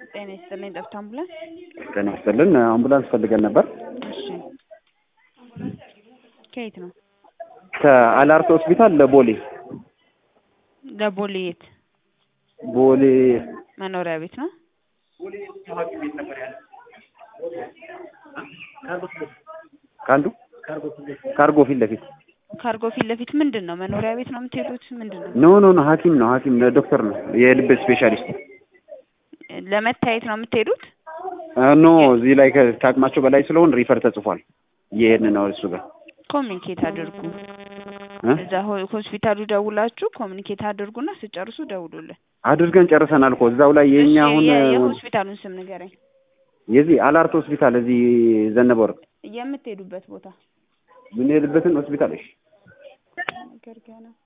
ጤና ይስጥልኝ። ጠብታ አምቡላንስ። ጤና ይስጥልን። አምቡላንስ ፈልገን ነበር። እሺ፣ ከየት ነው? ከአላርት ሆስፒታል ለቦሌ ለቦሌ የት? ቦሌ መኖሪያ ቤት ነው? ከአንዱ ካርጎ ፊት ለፊት ካርጎ ፊት ለፊት ምንድን ነው? መኖሪያ ቤት ነው የምትሄዱት? ምንድን ነው? ኖ ኖ ኖ ሐኪም ነው ሐኪም ዶክተር ነው የልብ ስፔሻሊስት ለመታየት ነው የምትሄዱት? ኖ እዚህ ላይ ከ- ከአቅማቸው በላይ ስለሆን ሪፈር ተጽፏል። ይሄን ነው እሱ ጋር ኮሚኒኬት አድርጉ። እ? እዛ ሆ- ሆስፒታሉ ደውላችሁ ኮሚኒኬት አድርጉና ስጨርሱ ደውሉልን። አድርገን ጨርሰናል እኮ እዛው ላይ የኛ እሺ፣ አሁን የ- የሆስፒታሉን ስም ንገረኝ። የዚህ አላርት ሆስፒታል እዚህ ዘነበ ወርቅ የምትሄዱበት ቦታ የምንሄድበትን ሆስፒታል እሺ ነገር ገና